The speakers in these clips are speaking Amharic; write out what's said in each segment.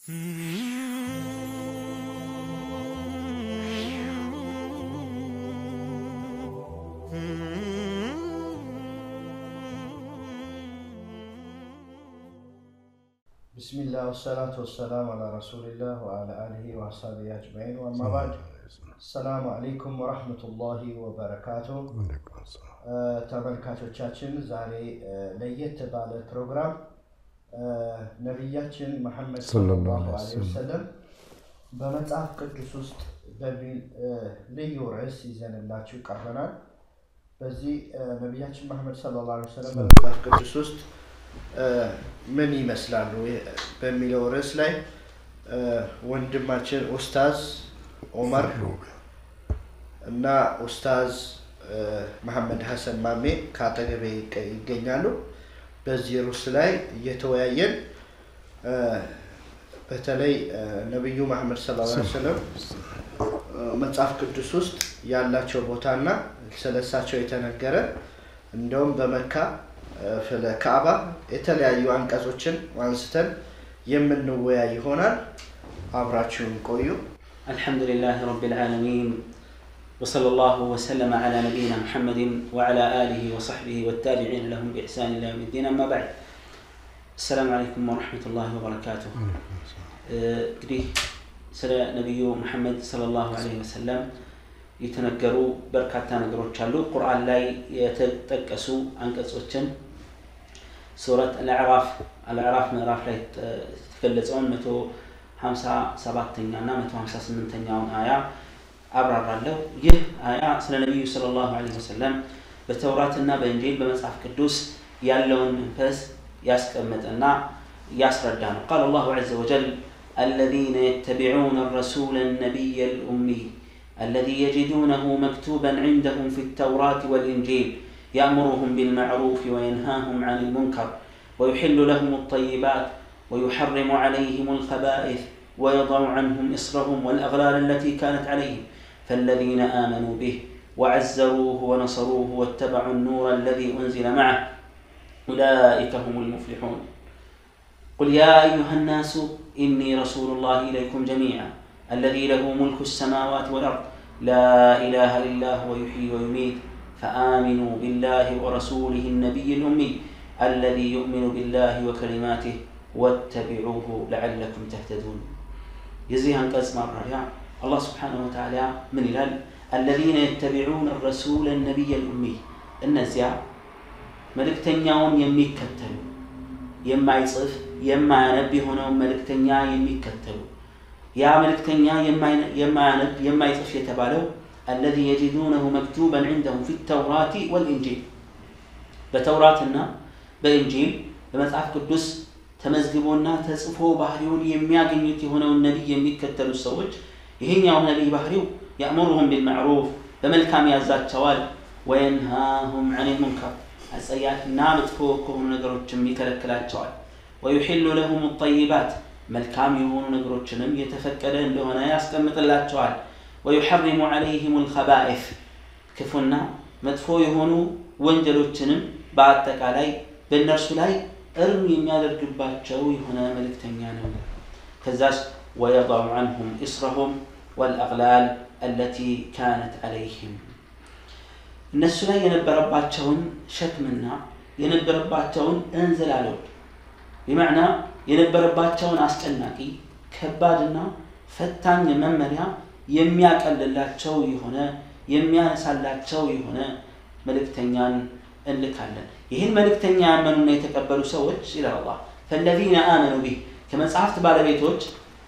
ቢስሚላህ ወሰላቱ ወሰላም አላ ረሱሊላህ ወአላ አሊሂ ወአስሃቢሂ አጅማዒን ወአማ ባዕድ ሰላሙ አለይኩም ወረሕመቱላሂ ወበረካቱ። ተመልካቾቻችን ዛሬ ለየት ባለ ፕሮግራም ነቢያችን መሐመድ ሰለላሁ ዐለይሂ ወሰለም በመጽሐፍ ቅዱስ ውስጥ በሚል ልዩ ርዕስ ይዘንላችሁ ቀርበናል። በዚህ ነቢያችን መሐመድ ሰለላሁ ዐለይሂ ወሰለም በመጽሐፍ ቅዱስ ውስጥ ምን ይመስላሉ በሚለው ርዕስ ላይ ወንድማችን ኡስታዝ ኦመር እና ኡስታዝ መሐመድ ሀሰን ማሜ ከአጠገቤ ይገኛሉ። በዚህ ርዕስ ላይ እየተወያየን በተለይ ነቢዩ መሐመድ ሰለላሁ ዐለይሂ ወሰለም መጽሐፍ ቅዱስ ውስጥ ያላቸው ቦታና ስለሳቸው የተነገረ እንደውም በመካ ስለ ካዕባ የተለያዩ አንቀጾችን አንስተን የምንወያይ ይሆናል። አብራችሁን ቆዩ። الحمد لله رب العالمين وصلى الله وسلم على نبينا محمد وعلى آله وصحبه والتابعين لهم بإحسان إلى يوم الدين أما بعد السلام عليكم ورحمة الله وبركاته እንግዲህ ስለ ነቢዩ ሙሐመድ ሰለላሁ ዐለይሂ ወሰለም የተነገሩ በርካታ ነገሮች አሉ። ቁርአን ላይ የተጠቀሱ አንቀጾችን ሱረት አልአዕራፍ አልአዕራፍ ምዕራፍ ላይ የተገለጸውን መቶ ሀምሳ ሰባተኛ እና መቶ ሀምሳ ስምንተኛውን አያ አብራራለሁ። ይህ አያ ስለ ነቢዩ ሰለላሁ ዐለይሂ ወሰለም በተውራትና በእንጂል በመጽሐፍ ቅዱስ ያለውን መንፈስ ያስቀመጠና ያስረዳ ነው። ቃል አላሁ ዐዘ ወጀል الذين يتبعون الرسول النبي الأمي الذي يجدونه مكتوبا عندهم في التوراة والإنجيل يأمرهم بالمعروف وينهاهم عن المنكر ويحل لهم الطيبات ويحرم عليهم الخبائث ويضع عنهم إصرهم والأغلال التي كانت عليهم فالذين آمنوا به وعزروه ونصروه واتبعوا النور الذي أنزل معه أولئك هم المفلحون قل يا أيها الناس إني رسول الله إليكم جميعا الذي له ملك السماوات والأرض لا إله إلا هو يحيي ويميت فآمنوا بالله ورسوله النبي الأمي الذي يؤمن بالله وكلماته واتبعوه لعلكم تهتدون يزيها انقص مرة الله سبحانه وتعالى من الهل الذين يتبعون الرسول النبي الأمي النزيع ملكتنياون يميكتلو የማይጽፍ የማያነብ የሆነውን መልእክተኛ የሚከተሉ ያ መልእክተኛ የማያነብ የማይጽፍ የተባለው አለዚ የጂዱነሁ መክቱበን ዒንደሁም ፊ ተውራት ወልኢንጂል በተውራትና በኢንጂል በመጽሐፍ ቅዱስ ተመዝግቦና ተጽፎ ባህሪውን የሚያገኙት የሆነውን ነቢይ የሚከተሉት ሰዎች ይሄኛው ነቢይ ባህሪው ያእሙሩሁም ቢልማዕሩፍ በመልካም ያዛቸዋል ወየንሃሁም ዐን ልሙንከር አጸያፊና መጥፎ ከሆኑ ነገሮችም ይከለክላቸዋል ወዩሒሉ ለሁም ጠይባት መልካም የሆኑ ነገሮችንም የተፈቀደ እንደሆነ ያስቀምጥላቸዋል ወዩሐሪሙ ዐለይህም ልከባኢፍ ክፉና መጥፎ የሆኑ ወንጀሎችንም በአጠቃላይ በእነርሱ ላይ እርም የሚያደርግባቸው የሆነ መልእክተኛ ነው ከዛስ ወየضዑ ዐንሁም ኢስረሁም ወልአግላል አለቲ ካነት ዐለይህም እነሱ ላይ የነበረባቸውን ሸክምና የነበረባቸውን እንዝላሎች ቢመዕና የነበረባቸውን አስጨናቂ ከባድና ፈታኝ መመሪያ የሚያቀልላቸው የሆነ የሚያነሳላቸው የሆነ መልእክተኛን እንልካለን ይህን መልእክተኛ ያመኑና የተቀበሉ ሰዎች ይላል አላህ ፈለዚነ አመኑ ቢህ ከመጽሐፍት ባለቤቶች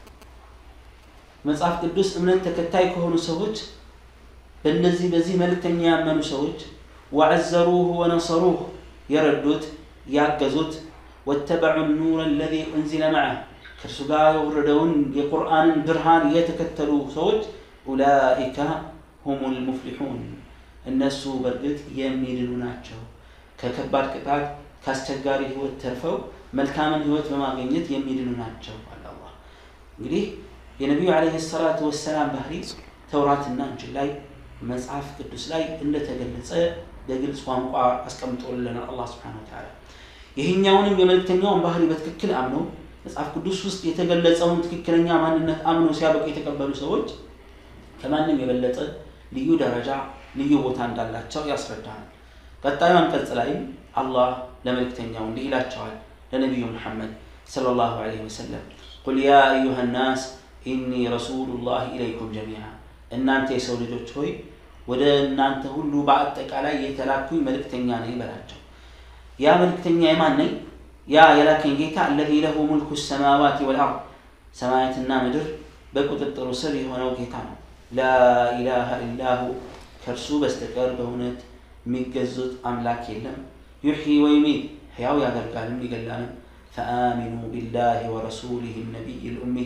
መጽሐፍ ቅዱስ እምነት ተከታይ ከሆኑ ሰዎች በእነዚህ በዚህ መልእክተኛ ያመኑ ሰዎች ወዐዘሩሁ ወነሰሩህ የረዱት ያገዙት ወተበዑ ኑር አለዚ ኡንዚለ መዐህ ከእርሱ ጋር የወረደውን የቁርአንን ብርሃን የተከተሉ ሰዎች ኡላኢከ ሁሙ ልሙፍሊሑን እነሱ በእርግጥ የሚድኑ ናቸው ከከባድ ቅጣት ከአስቸጋሪ ህይወት ተርፈው መልካምን ህይወት በማግኘት የሚድኑ ናቸው አለ አላህ እንግዲህ የነቢዩ ዓለይሂ ሰላቱ ወሰላም ባህሪ ተውራትና እንጅል ላይ መጽሐፍ ቅዱስ ላይ እንደተገለጸ በግልጽ ቋንቋ አስቀምጦልናል አላህ ስብሓን ወተዓላ ይህኛውንም የመልእክተኛውን ባህሪ በትክክል አምነው መጽሐፍ ቅዱስ ውስጥ የተገለጸውን ትክክለኛ ማንነት አምነው ሲያበቁ የተቀበሉ ሰዎች ከማንም የበለጠ ልዩ ደረጃ ልዩ ቦታ እንዳላቸው ያስረዳናል። ቀጣዩ አንቀጽ ላይም አላህ ለመልእክተኛው እንዲህ ይላቸዋል ለነቢዩ ሙሐመድ ሰለላሁ ዐለይሂ ወሰለም ቁል ያ አዩሃ ናስ ኢኒ ረሱሉላህ ኢለይኩም ጀሚዓ እናንተ የሰው ልጆች ሆይ ወደ እናንተ ሁሉ በአጠቃላይ የተላኩኝ መልእክተኛ ነኝ በላቸው። ያ መልእክተኛ የማን ነኝ? ያ የላከኝ ጌታ አለዚ ለሁ ሙልኩ ሰማዋት ወልአርድ ሰማያትና ምድር በቁጥጥሩ ስር የሆነው ጌታ ነው። ላኢላሃ ኢላሁ ከእርሱ በስተቀር በእውነት የሚገዙት አምላክ የለም። ዩሕይ ወይሚት ሕያው ያደርጋልም ይገላልም። ፈአሚኑ ቢላህ ወረሱሊህ ነቢይ ልኡሚይ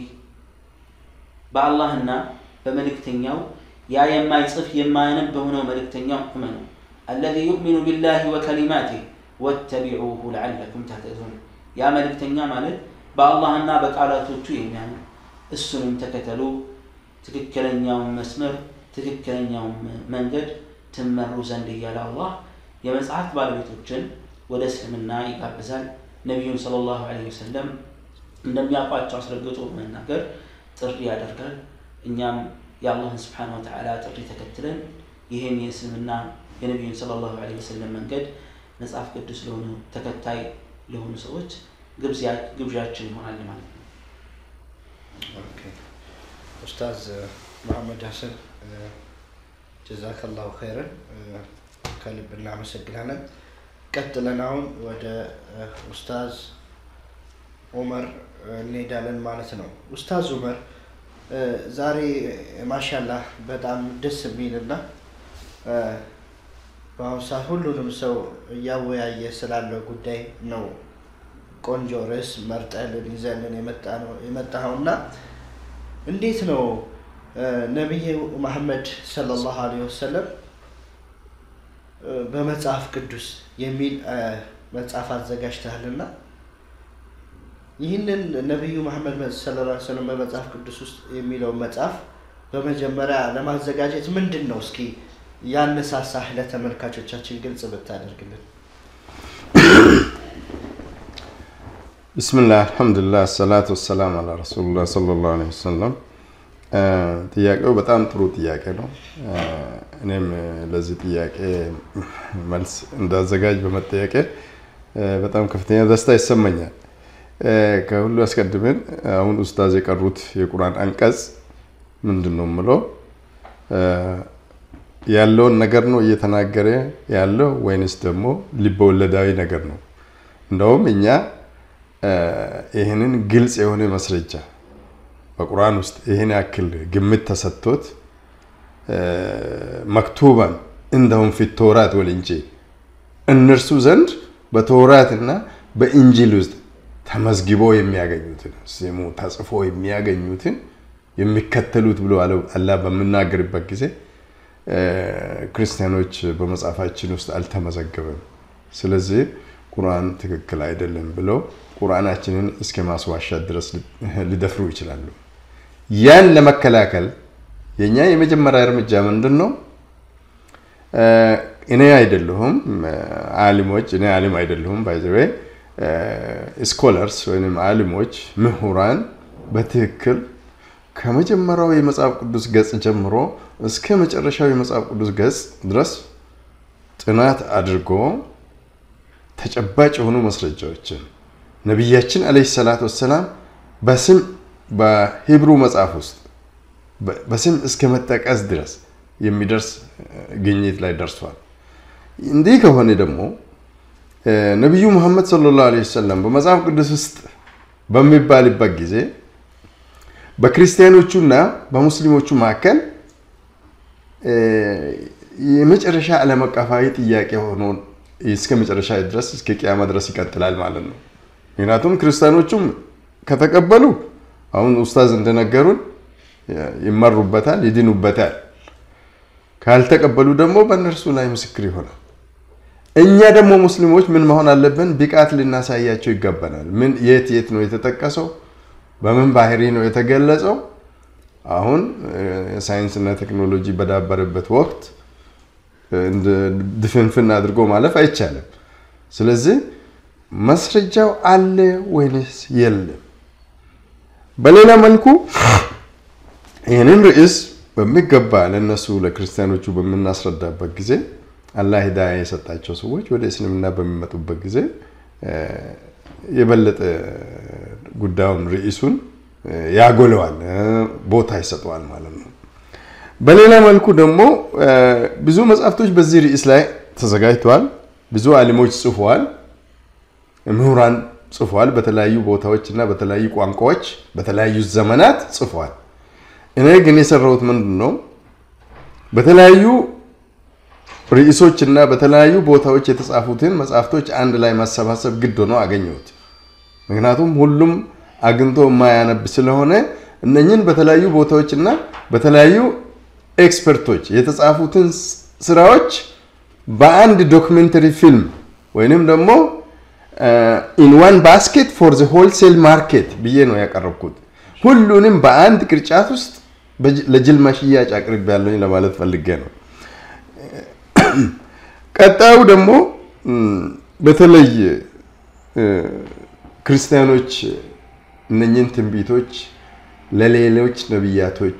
በአላህና በመልእክተኛው ያ የማይጽፍ የማያነብ በሆነው መልእክተኛው እመኑ። አለዚ ዩእሚኑ ቢላህ ወከሊማቲህ ወተቢዑሁ ለዓለኩም ተህተዱን ያ መልእክተኛ ማለት በአላህና በቃላቶቹ የሚያምን እሱንም ተከተሉ ትክክለኛውን መስመር ትክክለኛውን መንገድ ትመሩ ዘንድ እያለ አላህ የመጽሐፍት ባለቤቶችን ወደ እስልምና ይጋብዛል። ነቢዩን ሰለላሁ ዐለይሂ ወሰለም እንደሚያውቋቸው አስረግጦ በመናገር ጥሪ ያደርጋል። እኛም የአላህን ስብሓነ ወተዓላ ጥሪ ተከትለን ይህን የእስልምና የነቢዩን ሰለላሁ ዐለይሂ ወሰለም መንገድ መጽሐፍ ቅዱስ ለሆኑ ተከታይ ለሆኑ ሰዎች ግብዣችን ይሆናል ማለት ነው። ኡስታዝ መሐመድ ሀሰን ጀዛከላሁ ኸይረን ከልብ እናመሰግናለን። ቀጥለን አሁን ወደ ኡስታዝ ኡመር እንሄዳለን ማለት ነው። ኡስታዝ ኡመር ዛሬ ማሻላህ በጣም ደስ የሚልና በአሁኑ ሰዓት ሁሉንም ሰው እያወያየ ስላለው ጉዳይ ነው። ቆንጆ ርዕስ መርጠልን ይዘልን የመጣኸው እና እንዴት ነው ነቢይ መሐመድ ሰለላሁ ዐለይሂ ወሰለም በመጽሐፍ ቅዱስ የሚል መጽሐፍ አዘጋጅተሃልና ይህንን ነቢዩ መሐመድ ሰለላሁ ዐለይሂ ወሰለም በመጽሐፍ ቅዱስ ውስጥ የሚለውን መጽሐፍ በመጀመሪያ ለማዘጋጀት ምንድን ነው እስኪ ያነሳሳህ ለተመልካቾቻችን ግልጽ ብታደርግልን። ብስምላህ አልሐምዱሊላህ አሰላቱ ወሰላም አላ ረሱሉላህ ሰለላሁ ዐለይሂ ወሰለም። ጥያቄው በጣም ጥሩ ጥያቄ ነው። እኔም ለዚህ ጥያቄ መልስ እንዳዘጋጅ በመጠየቄ በጣም ከፍተኛ ደስታ ይሰማኛል። ከሁሉ አስቀድመን አሁን ኡስታዝ የቀሩት የቁርአን አንቀጽ ምንድን ነው የምለው ያለውን ነገር ነው እየተናገረ ያለው ወይንስ ደግሞ ልበወለዳዊ ነገር ነው? እንደውም እኛ ይህንን ግልጽ የሆነ ማስረጃ በቁርአን ውስጥ ይህን ያክል ግምት ተሰጥቶት መክቱባን እንደሁም ፊት ተውራት ወልኢንጂል እነርሱ ዘንድ በተውራት እና በኢንጂል ውስጥ ተመዝግቦ የሚያገኙትን ስሙ ተጽፎ የሚያገኙትን የሚከተሉት ብሎ አላህ በምናገርበት ጊዜ ክርስቲያኖች በመጽሐፋችን ውስጥ አልተመዘገበም። ስለዚህ ቁርአን ትክክል አይደለም ብለው ቁርአናችንን እስከ ማስዋሻት ድረስ ሊደፍሩ ይችላሉ። ያን ለመከላከል የኛ የመጀመሪያ እርምጃ ምንድን ነው? እኔ አይደለሁም አሊሞች፣ እኔ አሊም አይደለሁም ባይዘዌ ስኮለርስ ወይም አሊሞች ምሁራን በትክክል ከመጀመሪያው የመጽሐፍ ቅዱስ ገጽ ጀምሮ እስከ መጨረሻው የመጽሐፍ ቅዱስ ገጽ ድረስ ጥናት አድርጎ ተጨባጭ የሆኑ ማስረጃዎችን ነቢያችን አለይሂ ሰላት ወሰላም በስም በሂብሩ መጽሐፍ ውስጥ በስም እስከ መጠቀስ ድረስ የሚደርስ ግኝት ላይ ደርሷል። እንዲህ ከሆነ ደግሞ ነቢዩ ሙሐመድ ሰለላሁ ዐለይሂ ወሰለም በመጽሐፍ ቅዱስ ውስጥ በሚባልበት ጊዜ በክርስቲያኖቹና በሙስሊሞቹ መካከል የመጨረሻ ዓለም አቀፋዊ ጥያቄ ሆኖ እስከ መጨረሻ ድረስ እስከ ቅያማ ድረስ ይቀጥላል ማለት ነው። ምክንያቱም ክርስቲያኖቹም ከተቀበሉ አሁን ኡስታዝ እንደነገሩን ይመሩበታል፣ ይድኑበታል። ካልተቀበሉ ደግሞ በእነርሱ ላይ ምስክር ይሆናል። እኛ ደግሞ ሙስሊሞች ምን መሆን አለብን? ብቃት ልናሳያቸው ይገባናል። ምን የት የት ነው የተጠቀሰው? በምን ባህሪ ነው የተገለጸው? አሁን ሳይንስና ቴክኖሎጂ በዳበረበት ወቅት ድፍንፍን አድርጎ ማለፍ አይቻልም። ስለዚህ ማስረጃው አለ ወይንስ የለም በሌላ መልኩ ይህንን ርዕስ በሚገባ ለእነሱ ለክርስቲያኖቹ በምናስረዳበት ጊዜ አላህ ሂዳያ የሰጣቸው ሰዎች ወደ እስልምና በሚመጡበት ጊዜ የበለጠ ጉዳዩን ርዕሱን ያጎለዋል፣ ቦታ ይሰጠዋል ማለት ነው። በሌላ መልኩ ደግሞ ብዙ መጽሐፍቶች በዚህ ርዕስ ላይ ተዘጋጅተዋል። ብዙ አሊሞች ጽፈዋል፣ ምሁራን ጽፈዋል። በተለያዩ ቦታዎች እና በተለያዩ ቋንቋዎች በተለያዩ ዘመናት ጽፈዋል። እኔ ግን የሰራሁት ምንድን ነው በተለያዩ ርዕሶች እና በተለያዩ ቦታዎች የተጻፉትን መጽሐፍቶች አንድ ላይ ማሰባሰብ ግድ ሆኖ አገኘሁት። ምክንያቱም ሁሉም አግኝቶ የማያነብ ስለሆነ እነኝን በተለያዩ ቦታዎች እና በተለያዩ ኤክስፐርቶች የተጻፉትን ስራዎች በአንድ ዶክመንተሪ ፊልም ወይንም ደግሞ ኢን ዋን ባስኬት ፎር ዘ ሆልሴል ማርኬት ብዬ ነው ያቀረብኩት። ሁሉንም በአንድ ቅርጫት ውስጥ ለጅልማ ሽያጭ አቅርቤ ያለኝ ለማለት ፈልጌ ነው። ቀጣዩ ደግሞ በተለይ ክርስቲያኖች እነኝን ትንቢቶች ለሌሎች ነቢያቶች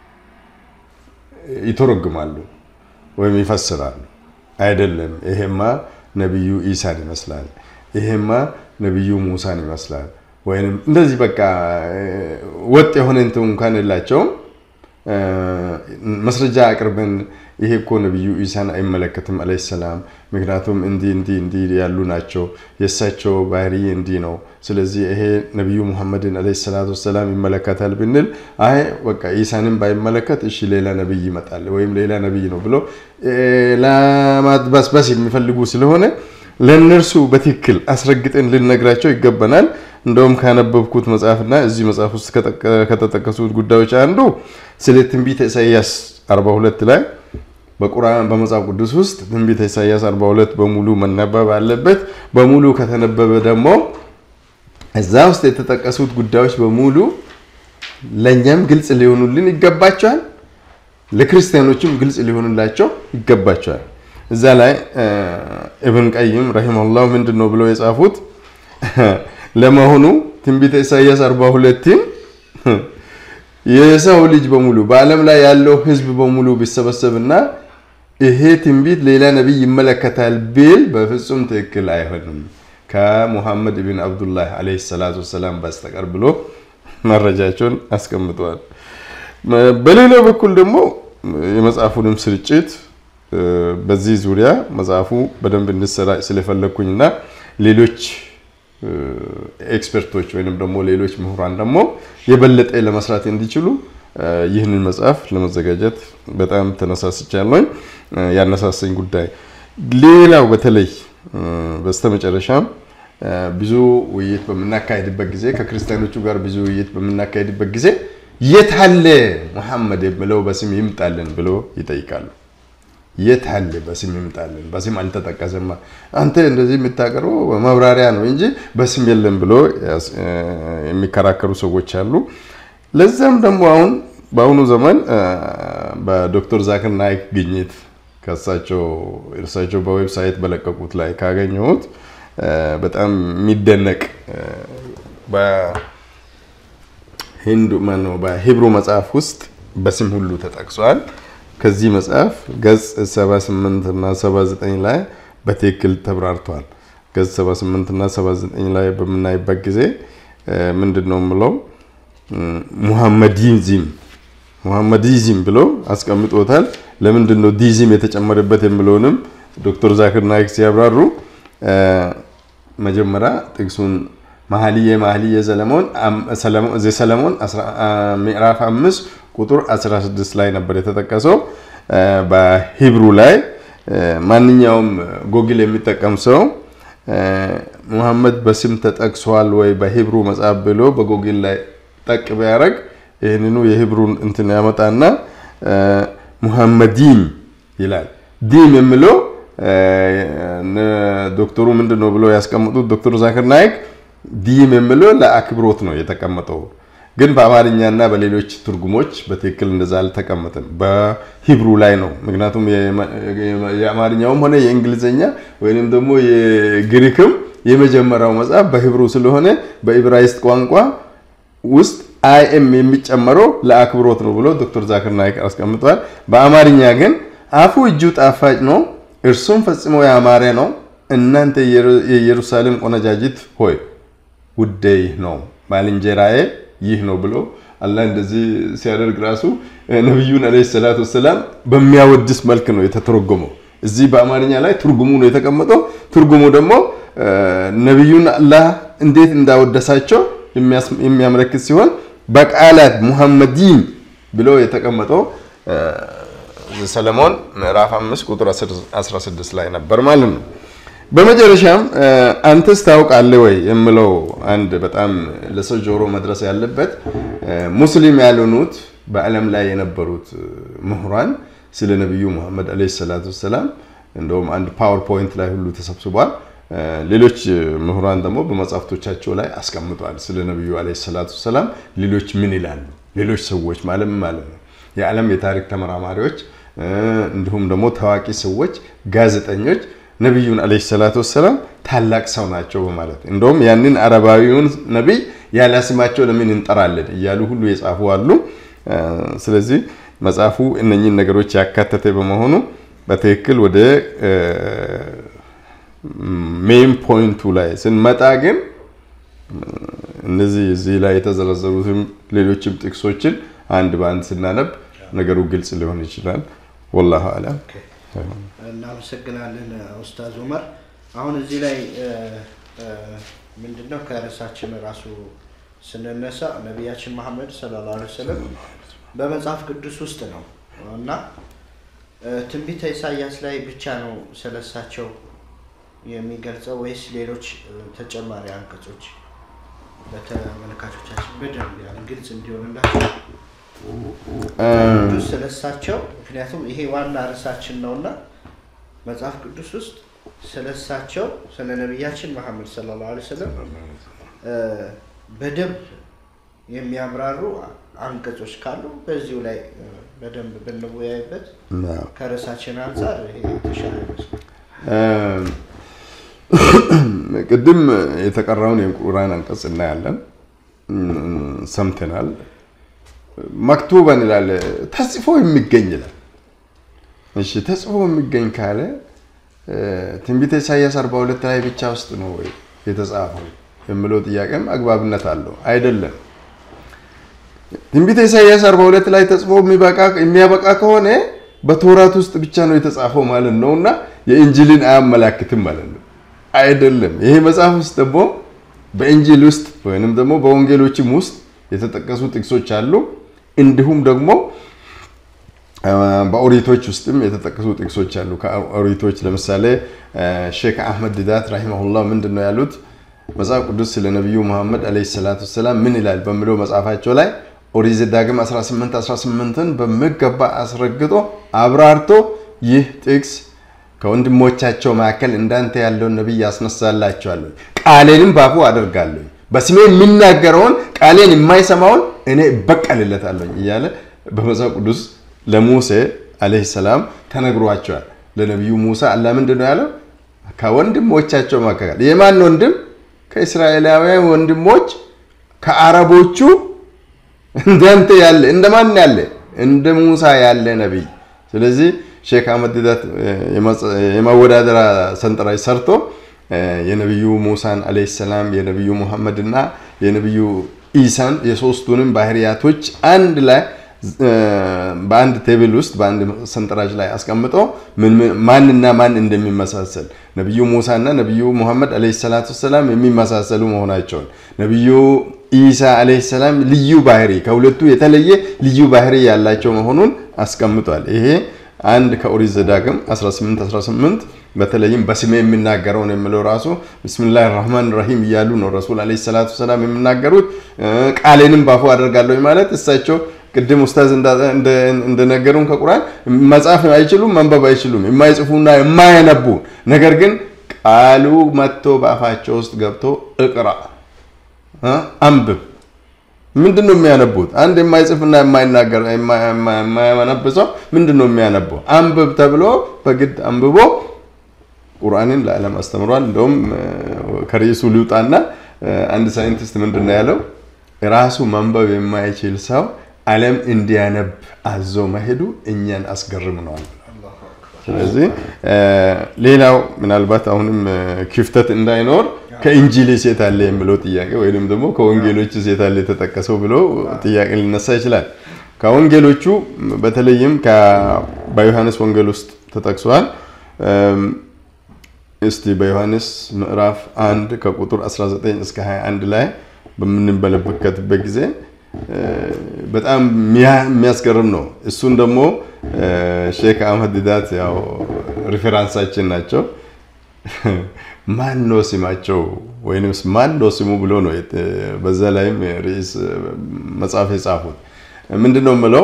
ይተረጉማሉ ወይም ይፈስራሉ። አይደለም ይሄማ ነቢዩ ኢሳን ይመስላል፣ ይሄማ ነቢዩ ሙሳን ይመስላል፣ ወይም እንደዚህ በቃ ወጥ የሆነ እንትን እንኳን የላቸውም። መስረጃ አቅርበን ይሄ እኮ ነቢዩ ኢሳን አይመለከትም አለይሂ ሰላም፣ ምክንያቱም እንዲህ እንዲህ እንዲህ ያሉ ናቸው፣ የእሳቸው ባህሪ እንዲህ ነው። ስለዚህ ይሄ ነቢዩ ሙሐመድን አለይሂ ሰላቱ ወሰላም ይመለከታል ብንል አይ በቃ ኢሳንን ባይመለከት እሺ ሌላ ነቢይ ይመጣል ወይም ሌላ ነቢይ ነው ብሎ ለማድበስበስ የሚፈልጉ ስለሆነ ለእነርሱ በትክክል አስረግጠን ልነግራቸው ይገባናል። እንደውም ካነበብኩት መጽሐፍና እዚህ መጽሐፍ ውስጥ ከተጠቀሱት ጉዳዮች አንዱ ስለ ትንቢተ ኢሳያስ 42 ላይ በቁርአን በመጽሐፍ ቅዱስ ውስጥ ትንቢተ ኢሳያስ 42 በሙሉ መነበብ አለበት። በሙሉ ከተነበበ ደግሞ እዛ ውስጥ የተጠቀሱት ጉዳዮች በሙሉ ለእኛም ግልጽ ሊሆኑልን ይገባቸዋል፣ ለክርስቲያኖችም ግልጽ ሊሆኑላቸው ይገባቸዋል። እዛ ላይ ኢብን ቀይም ረሂመሁላህ ምንድን ነው ብለው የጻፉት ለመሆኑ ትንቢተ ኢሳያስ 42ን የሰው ልጅ በሙሉ በዓለም ላይ ያለው ህዝብ በሙሉ ቢሰበሰብና ይሄ ትንቢት ሌላ ነቢይ ይመለከታል ቢል በፍጹም ትክክል አይሆንም ከሙሐመድ ብን አብዱላህ ዓለይሂ ሰላቱ ወሰላም በስተቀር ብሎ መረጃቸውን አስቀምጠዋል። በሌላ በኩል ደግሞ የመጽሐፉንም ስርጭት በዚህ ዙሪያ መጽሐፉ በደንብ እንዲሰራጭ ስለፈለግኩኝና ሌሎች ኤክስፐርቶች ወይም ደግሞ ሌሎች ምሁራን ደግሞ የበለጠ ለመስራት እንዲችሉ ይህንን መጽሐፍ ለመዘጋጀት በጣም ተነሳስቻለሁኝ። ያነሳሰኝ ጉዳይ ሌላው በተለይ በስተመጨረሻም ብዙ ውይይት በምናካሄድበት ጊዜ ከክርስቲያኖቹ ጋር ብዙ ውይይት በምናካሄድበት ጊዜ የት አለ ሙሐመድ የምለው በስም ይምጣልን ብሎ ይጠይቃሉ። የት አለ በስም ይምጣልን፣ በስም አልተጠቀሰማ። አንተ እንደዚህ የምታቀርበው መብራሪያ ነው እንጂ በስም የለም ብሎ የሚከራከሩ ሰዎች አሉ። ለዛም ደግሞ አሁን በአሁኑ ዘመን በዶክተር ዛክር ናይክ ግኝት ከእሳቸው እርሳቸው በዌብሳይት በለቀቁት ላይ ካገኘሁት በጣም የሚደነቅ በሂንዱ ማነው በሂብሩ መጽሐፍ ውስጥ በስም ሁሉ ተጠቅሷል። ከዚህ መጽሐፍ ገጽ 78 እና 79 ላይ በትክክል ተብራርቷል። ገጽ 78 እና 79 ላይ በምናይበት ጊዜ ምንድን ነው የምለው ሙሐመዲዝም ሙሐመዲዝም ብሎ አስቀምጦታል። ለምንድን ነው ዲዝም የተጨመረበት የሚለውንም ዶክተር ዛክር ናይክ ሲያብራሩ መጀመሪያ ጥቅሱን መኃልየ መኃልየ ዘሰለሞን ምዕራፍ 5 ቁጥር 16 ላይ ነበር የተጠቀሰው። በሂብሩ ላይ ማንኛውም ጎግል የሚጠቀም ሰው ሙሐመድ በስም ተጠቅሷል ወይ በሂብሩ መጽሐፍ ብሎ በጎግል ላይ ጠቅ ቢያደርግ ይህንኑ የሂብሩን እንትን ያመጣና ሙሐመዲም ይላል። ዲም የሚለው ዶክተሩ ምንድን ነው ብሎ ያስቀምጡት ዶክተር ዛክር ናይክ ዲም የሚለው ለአክብሮት ነው የተቀመጠው። ግን በአማርኛና በሌሎች ትርጉሞች በትክክል እንደዛ አልተቀመጠም። በሂብሩ ላይ ነው። ምክንያቱም የአማርኛውም ሆነ የእንግሊዝኛ ወይንም ደግሞ የግሪክም የመጀመሪያው መጽሐፍ በሂብሩ ስለሆነ በኢብራይስጥ ቋንቋ ውስጥ አይኤም የሚጨመረው ለአክብሮት ነው ብሎ ዶክተር ዛክር ናይክ አስቀምጠዋል። በአማርኛ ግን አፉ እጁ ጣፋጭ ነው፣ እርሱም ፈጽሞ ያማረ ነው። እናንተ የኢየሩሳሌም ቆነጃጅት ሆይ ውዴ ይህ ነው፣ ባልንጀራዬ ይህ ነው ብሎ አላህ እንደዚህ ሲያደርግ ራሱ ነቢዩን ዓለይሂ ሰላቱ ወሰላም በሚያወድስ መልክ ነው የተተረጎመው። እዚህ በአማርኛ ላይ ትርጉሙ ነው የተቀመጠው። ትርጉሙ ደግሞ ነቢዩን አላህ እንዴት እንዳወደሳቸው የሚያመለክት ሲሆን በቃላት ሙሐመዲን ብሎ የተቀመጠው ሰለሞን ምዕራፍ 5 ቁጥር 16 ላይ ነበር ማለት ነው። በመጨረሻም አንተስ ታውቃለህ ወይ የምለው አንድ በጣም ለሰው ጆሮ መድረስ ያለበት ሙስሊም ያልሆኑት በዓለም ላይ የነበሩት ምሁራን ስለ ነቢዩ ሙሐመድ ዓለይሂ ሰላቱ ወሰላም እንደውም አንድ ፓወርፖይንት ላይ ሁሉ ተሰብስቧል። ሌሎች ምሁራን ደግሞ በመጽሐፍቶቻቸው ላይ አስቀምጧል። ስለ ነቢዩ ዓለይሂ ሰላቱ ወሰላም ሌሎች ምን ይላሉ? ሌሎች ሰዎች ማለት ማለት ነው የዓለም የታሪክ ተመራማሪዎች እንዲሁም ደግሞ ታዋቂ ሰዎች፣ ጋዜጠኞች ነቢዩን ዓለይሂ ሰላቱ ወሰላም ታላቅ ሰው ናቸው በማለት እንደውም ያንን አረባዊውን ነቢይ ያለ ስማቸው ለምን እንጠራለን እያሉ ሁሉ የጻፉ አሉ። ስለዚህ መጽሐፉ እነኚህን ነገሮች ያካተተ በመሆኑ በትክክል ወደ ሜን ፖይንቱ ላይ ስንመጣ ግን እነዚህ እዚህ ላይ የተዘረዘሩትም ሌሎችም ጥቅሶችን አንድ በአንድ ስናነብ ነገሩ ግልጽ ሊሆን ይችላል። ወላሁ አለም። እናመሰግናለን ኡስታዝ ኡመር። አሁን እዚህ ላይ ምንድነው ከርዕሳችን ራሱ ስንነሳ ነቢያችን መሐመድ ሰለላሁ ዐለይሂ ወሰለም በመጽሐፍ ቅዱስ ውስጥ ነው እና ትንቢተ ኢሳያስ ላይ ብቻ ነው ስለሳቸው የሚገልጸው ወይስ ሌሎች ተጨማሪ አንቀጾች ለተመልካቾቻችን በደንብ ያን ግልጽ እንዲሆንላቸው ቅዱስ ስለሳቸው ምክንያቱም ይሄ ዋና ርዕሳችን ነውና መጽሐፍ ቅዱስ ውስጥ ስለሳቸው ስለ ነቢያችን መሐመድ ሰለላሁ ዐለይሂ ወሰለም በደንብ የሚያብራሩ አንቀጾች ካሉ በዚሁ ላይ በደንብ ብንወያይበት ከርዕሳችን አንጻር ይሄ የተሻለ ይመስላል። ቅድም የተቀራውን የቁርአን አንቀጽ እናያለን፣ ሰምተናል። መክቱበን ይላል ተጽፎ የሚገኝ ይላል። እሺ ተጽፎ የሚገኝ ካለ ትንቢተ ኢሳያስ 42 ላይ ብቻ ውስጥ ነው ወይ የተጻፈው የሚለው ጥያቄም አግባብነት አለው። አይደለም። ትንቢተ ኢሳያስ 42 ላይ ተጽፎ የሚያበቃ ከሆነ በቶራት ውስጥ ብቻ ነው የተጻፈው ማለት ነው እና የእንጅልን አያመላክትም ማለት ነው። አይደለም። ይሄ መጽሐፍ ውስጥ ደግሞ በእንጂል ውስጥ ወይንም ደግሞ በወንጌሎችም ውስጥ የተጠቀሱ ጥቅሶች አሉ። እንዲሁም ደግሞ በኦሪቶች ውስጥም የተጠቀሱ ጥቅሶች አሉ። ከኦሪቶች ለምሳሌ ሼክ አህመድ ዲዳት ረሂመሁላህ ምንድን ነው ያሉት? መጽሐፍ ቅዱስ ስለ ነቢዩ መሐመድ ዓለይሂ ሰላቱ ወሰላም ምን ይላል በሚለው መጽሐፋቸው ላይ ኦሪት ዘዳግም 18 18ን በሚገባ አስረግጦ አብራርቶ ይህ ጥቅስ ከወንድሞቻቸው መካከል እንዳንተ ያለውን ነቢይ ያስነሳላቸዋለሁ፣ ቃሌንም ባፉ አደርጋለሁ፣ በስሜ የሚናገረውን ቃሌን የማይሰማውን እኔ እበቀልለታለሁ እያለ በመጽሐፍ ቅዱስ ለሙሴ ዓለይሂ ሰላም ተነግሯቸዋል። ለነቢዩ ሙሳ አላህ ምንድን ነው ያለው? ከወንድሞቻቸው መካከል የማን ወንድም? ከእስራኤላውያን ወንድሞች ከአረቦቹ እንዳንተ ያለ እንደማን ያለ እንደ ሙሳ ያለ ነቢይ። ስለዚህ ሼክ አህመድ ዲዳት የማወዳደራ ሰንጠረዥ ሰርቶ የነቢዩ ሙሳን ዓለይሂ ሰላም የነቢዩ ሙሐመድ እና የነቢዩ ኢሳን የሶስቱንም ባህሪያቶች አንድ ላይ በአንድ ቴብል ውስጥ በአንድ ሰንጠረዥ ላይ አስቀምጦ ማንና ማን እንደሚመሳሰል ነቢዩ ሙሳ እና ነቢዩ ሙሐመድ ዓለይሂ ሰላቱ ወሰላም የሚመሳሰሉ መሆናቸውን ነቢዩ ኢሳ ዓለይሂ ሰላም ልዩ ባህሪ ከሁለቱ የተለየ ልዩ ባህሪ ያላቸው መሆኑን አስቀምጧል። ይሄ አንድ ከኦሪት ዘዳግም 18 18 በተለይም በስሜ የሚናገረውን የሚለው ራሱ ብስሚላህ ራህማን ራሂም እያሉ ነው ረሱል ዓለይሂ ሰላቱ ወሰላም የሚናገሩት። ቃሌንም ባፉ አደርጋለሁ ማለት እሳቸው ቅድም ኡስታዝ እንደነገሩን ከቁርአን መጻፍ አይችሉም፣ መንበብ አይችሉም፣ የማይጽፉና የማያነቡ ነገር ግን ቃሉ መጥቶ በአፋቸው ውስጥ ገብቶ እቅራ አንብብ። ምንድን ነው የሚያነቡት? አንድ የማይጽፍና የማይናገር የማያነብ ሰው ምንድን ነው የሚያነበው? አንብብ ተብሎ በግድ አንብቦ ቁርአንን ለዓለም አስተምሯል። እንደውም ከርዕሱ ሊውጣና አንድ ሳይንቲስት ምንድን ነው ያለው? ራሱ ማንበብ የማይችል ሰው ዓለም እንዲያነብ አዞ መሄዱ እኛን አስገርምነዋል። ስለዚህ ሌላው ምናልባት አሁንም ክፍተት እንዳይኖር ከኢንጂል ሴት አለ የሚለው ጥያቄ ወይም ደግሞ ከወንጌሎች ሴት አለ የተጠቀሰው ብሎ ጥያቄ ሊነሳ ይችላል። ከወንጌሎቹ በተለይም በዮሐንስ ወንጌል ውስጥ ተጠቅሷል። እስቲ በዮሐንስ ምዕራፍ 1 ከቁጥር 19 እስከ 21 ላይ በምንመለከትበት ጊዜ በጣም የሚያስገርም ነው። እሱን ደግሞ ሼክ አህመድ ዲዳት ያው ሪፌራንሳችን ናቸው። ማን ነው ስማቸው ወይም ማን ነው ስሙ ብሎ ነው በዛ ላይም ርዕስ መጽሐፍ የጻፉት። ምንድን ነው የምለው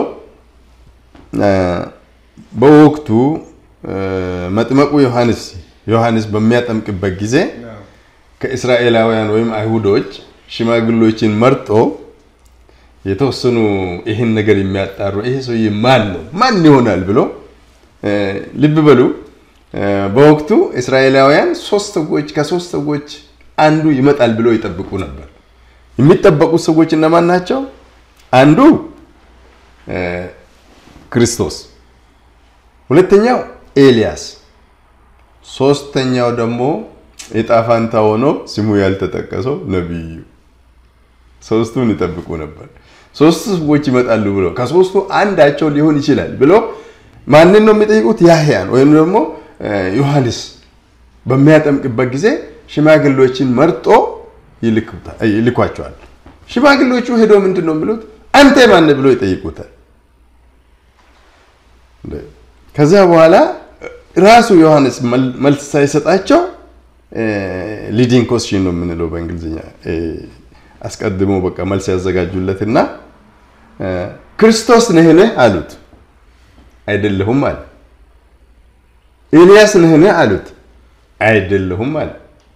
በወቅቱ መጥመቁ ዮሐንስ ዮሐንስ በሚያጠምቅበት ጊዜ ከእስራኤላውያን ወይም አይሁዶች ሽማግሎችን መርጦ የተወሰኑ ይህን ነገር የሚያጣሩ ይሄ ሰውዬ ማን ነው ማን ይሆናል ብሎ ልብ በሉ። በወቅቱ እስራኤላውያን ሶስት ሰዎች ከሶስት ሰዎች አንዱ ይመጣል ብሎ ይጠብቁ ነበር። የሚጠበቁት ሰዎች እነማን ናቸው? አንዱ ክርስቶስ፣ ሁለተኛው ኤልያስ፣ ሶስተኛው ደግሞ የጣፋንታ ሆኖ ስሙ ያልተጠቀሰው ነቢዩ። ሶስቱን ይጠብቁ ነበር። ሶስቱ ሰዎች ይመጣሉ ብሎ ከሶስቱ አንዳቸው ሊሆን ይችላል ብሎ ማንን ነው የሚጠይቁት? ያህያን ወይም ደግሞ ዮሐንስ በሚያጠምቅበት ጊዜ ሽማግሌዎችን መርጦ ይልኳቸዋል። ሽማግሌዎቹ ሄዶ ምንድን ነው የሚሉት? አንተ ማን ብሎ ይጠይቁታል። ከዚያ በኋላ ራሱ ዮሐንስ መልስ ሳይሰጣቸው ሊዲንግ ኮስሽን ነው የምንለው በእንግሊዝኛ አስቀድሞ በቃ መልስ ያዘጋጁለትና ክርስቶስ ነህን አሉት። አይደለሁም አለ። ኤልያስ ነህን አሉት። አይደለሁም አለ።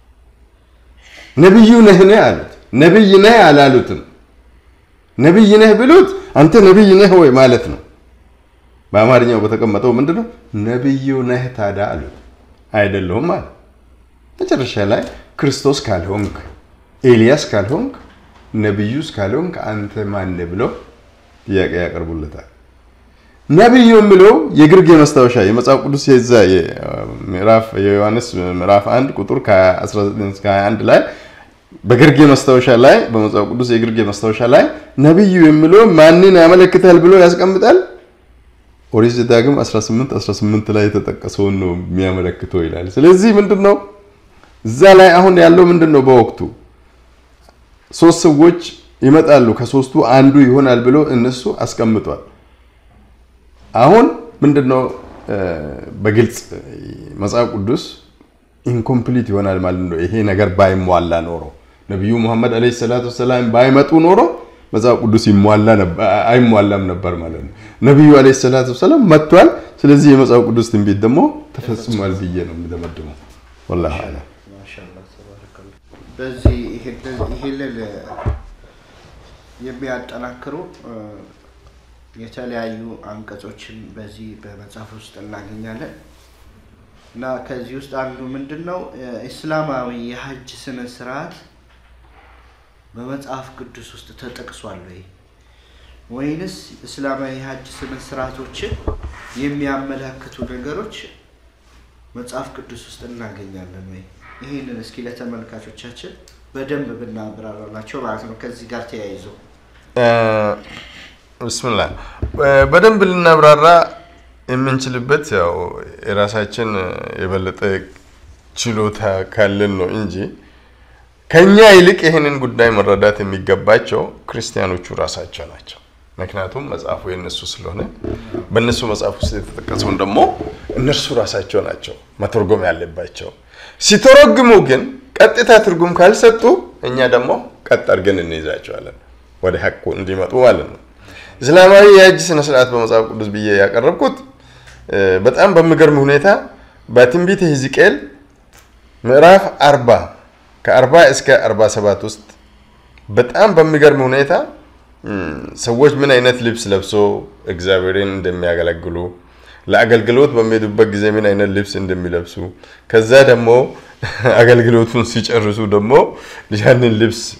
ነቢዩ ነህን አሉት። ነቢይ ነህ አላሉትም። ነቢይ ነህ ብሉት አንተ ነቢይ ነህ ወይ ማለት ነው። በአማርኛው በተቀመጠው ምንድነው ነቢዩ ነህ ታዲያ አሉት። አይደለሁም አለ። መጨረሻ ላይ ክርስቶስ ካልሆንክ ኤልያስ ካልሆንክ ነቢዩስ ካልሆንክ አንተ ማን ብሎ ጥያቄ ያቀርቡለታል። ነቢዩ የሚለው የግርጌ መስታወሻ የመጽሐፍ ቅዱስ የዛ ምዕራፍ የዮሐንስ ምዕራፍ 1 ቁጥር ከ19 እስከ 21 ላይ በግርጌ መስታወሻ ላይ በመጽሐፍ ቅዱስ የግርጌ መስታወሻ ላይ ነቢዩ የሚለው ማንን ያመለክታል ብሎ ያስቀምጣል። ኦሪት ዘዳግም 18 18 ላይ የተጠቀሰውን ነው የሚያመለክተው ይላል። ስለዚህ ምንድን ነው እዛ ላይ አሁን ያለው ምንድን ነው? በወቅቱ ሶስት ሰዎች ይመጣሉ፣ ከሶስቱ አንዱ ይሆናል ብሎ እነሱ አስቀምጧል። አሁን ምንድነው በግልጽ መጽሐፍ ቅዱስ ኢንኮምፕሊት ይሆናል ማለት ነው። ይሄ ነገር ባይሟላ ኖሮ ነቢዩ ሙሐመድ ዓለይሂ ሰላቱ ወሰላም ባይመጡ ኖሮ መጽሐፍ ቅዱስ አይሟላም ነበር ማለት ነው። ነቢዩ ዓለይሂ ሰላቱ ወሰላም መጥቷል። ስለዚህ የመጽሐፍ ቅዱስ ትንቢት ደግሞ ተፈጽሟል ብዬ ነው የምደመድመው። ወላሂ አዕለም። በዚህ ይሄንን የሚያጠናክሩ የተለያዩ አንቀጾችን በዚህ በመጽሐፍ ውስጥ እናገኛለን እና ከዚህ ውስጥ አንዱ ምንድን ነው እስላማዊ የሀጅ ስነ ስርዓት በመጽሐፍ ቅዱስ ውስጥ ተጠቅሷል ወይ ወይንስ እስላማዊ የሀጅ ስነ ስርዓቶችን የሚያመላክቱ ነገሮች መጽሐፍ ቅዱስ ውስጥ እናገኛለን ወይ? ይህንን እስኪ ለተመልካቾቻችን በደንብ ብናብራራላቸው ማለት ነው። ከዚህ ጋር ተያይዞ ብስምላ በደንብ ልናብራራ የምንችልበት ያው የራሳችን የበለጠ ችሎታ ካለን ነው እንጂ ከኛ ይልቅ ይህንን ጉዳይ መረዳት የሚገባቸው ክርስቲያኖቹ ራሳቸው ናቸው። ምክንያቱም መጽሐፉ የእነሱ ስለሆነ በእነሱ መጽሐፍ ውስጥ የተጠቀሰውን ደግሞ እነርሱ ራሳቸው ናቸው መተርጎም ያለባቸው። ሲተረግሙ ግን ቀጥታ ትርጉም ካልሰጡ እኛ ደግሞ ቀጥ አድርገን እንይዛቸዋለን ወደ ሀቁ እንዲመጡ ማለት ነው። እስላማዊ የሀጅ ስነ ስርዓት በመጽሐፍ ቅዱስ ብዬ ያቀረብኩት በጣም በሚገርም ሁኔታ በትንቢተ ሕዝቅኤል ምዕራፍ አርባ ከአርባ እስከ አርባ ሰባት ውስጥ በጣም በሚገርም ሁኔታ ሰዎች ምን አይነት ልብስ ለብሶ እግዚአብሔርን እንደሚያገለግሉ ለአገልግሎት በሚሄዱበት ጊዜ ምን አይነት ልብስ እንደሚለብሱ ከዛ ደግሞ አገልግሎቱን ሲጨርሱ ደግሞ ያንን ልብስ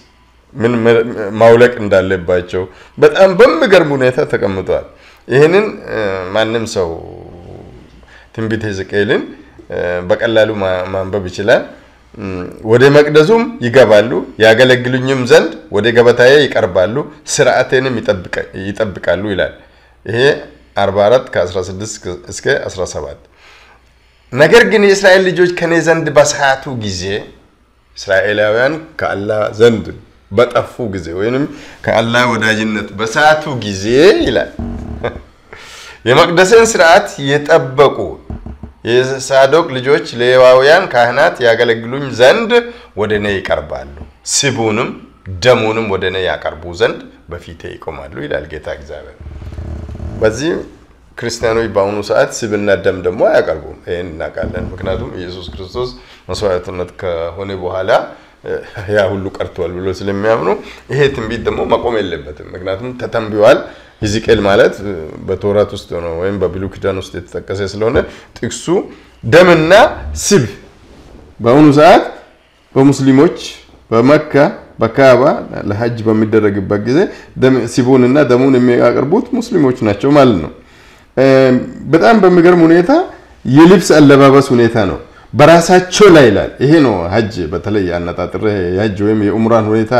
ምን ማውለቅ እንዳለባቸው በጣም በሚገርም ሁኔታ ተቀምጧል። ይህንን ማንም ሰው ትንቢተ ሕዝቅኤልን በቀላሉ ማንበብ ይችላል። ወደ መቅደሱም ይገባሉ፣ ያገለግሉኝም ዘንድ ወደ ገበታዬ ይቀርባሉ፣ ስርዓቴንም ይጠብቃሉ ይላል። ይሄ 44 ከ16 እስከ 17 ነገር ግን የእስራኤል ልጆች ከኔ ዘንድ በሳቱ ጊዜ እስራኤላውያን ከአላህ ዘንድ በጠፉ ጊዜ ወይም ከአላህ ወዳጅነት በሳቱ ጊዜ ይላል የመቅደስን ስርዓት የጠበቁ የሳዶቅ ልጆች ሌዋውያን ካህናት ያገለግሉኝ ዘንድ ወደ እኔ ይቀርባሉ፣ ስቡንም ደሙንም ወደ እኔ ያቀርቡ ዘንድ በፊቴ ይቆማሉ ይላል ጌታ እግዚአብሔር። በዚህ ክርስቲያኖች በአሁኑ ሰዓት ስብና ደም ደግሞ አያቀርቡም። ይህን እናውቃለን። ምክንያቱም ኢየሱስ ክርስቶስ መስዋዕትነት ከሆነ በኋላ ያ ሁሉ ቀርቷል ብሎ ስለሚያምኑ ይሄ ትንቢት ደግሞ መቆም የለበትም። ምክንያቱም ተተንብዋል። ሕዝቅኤል ማለት በቶራት ውስጥ ነው ወይም በብሉይ ኪዳን ውስጥ የተጠቀሰ ስለሆነ ጥቅሱ ደምና ስብ በአሁኑ ሰዓት በሙስሊሞች በመካ በካባ ለሀጅ በሚደረግበት ጊዜ ሲቡንና ደሙን የሚያቀርቡት ሙስሊሞች ናቸው ማለት ነው። በጣም በሚገርም ሁኔታ የልብስ አለባበስ ሁኔታ ነው። በራሳቸው ላይ ይላል። ይሄ ነው ሀጅ በተለይ አነጣጥሬ የሀጅ ወይም የኡምራን ሁኔታ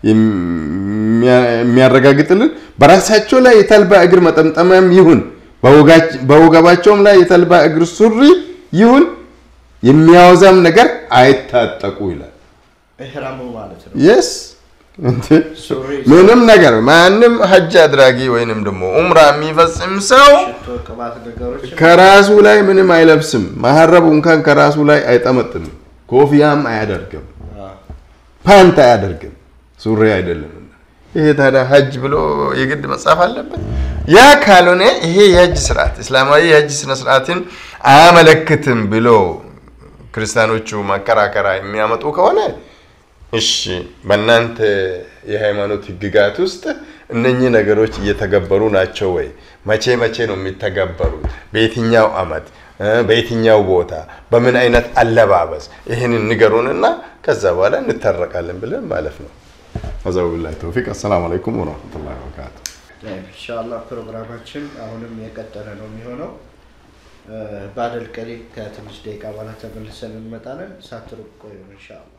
የሚያረጋግጥልን በራሳቸው ላይ የተልባ እግር መጠምጠሚያም ይሁን በወገባቸውም ላይ የተልባ እግር ሱሪ ይሁን የሚያወዛም ነገር አይታጠቁ ይላል። ኢህራሙ ማለት ነው። የስ ምንም ነገር ማንም ሀጅ አድራጊ ወይንም ደግሞ ኡምራ የሚፈጽም ሰው ሽቶ፣ ቅባት ነገሮች ከራሱ ላይ ምንም አይለብስም። መሀረቡ እንኳን ከራሱ ላይ አይጠመጥም። ኮፍያም አያደርግም። ፓንት አያደርግም። ሱሪ አይደለም። ይሄ ታዲያ ሀጅ ብሎ የግድ መጻፍ አለበት? ያ ካልሆነ ይሄ የሀጅ ስርዓት እስላማዊ የሀጅ ስነ ስርዓትን አያመለክትም ብሎ ክርስቲያኖቹ መከራከራ የሚያመጡ ከሆነ እሺ በእናንተ የሃይማኖት ህግጋት ውስጥ እነኚህ ነገሮች እየተገበሩ ናቸው ወይ? መቼ መቼ ነው የሚተገበሩት? በየትኛው አመት፣ በየትኛው ቦታ፣ በምን አይነት አለባበስ? ይህንን ንገሩንና ከዛ በኋላ እንታረቃለን ብለን ማለት ነው። አዛው ቢላሂ ተውፊቅ። አሰላሙ አለይኩም ወረህመቱላሂ ወበረካቱ። ኢንሻአላህ ፕሮግራማችን አሁንም የቀጠለ ነው የሚሆነው። ባደል ቀሊል ከትንሽ ደቂቃ በኋላ ተመልሰን እንመጣለን። ሳትርቁ ቆዩ ኢንሻአላህ።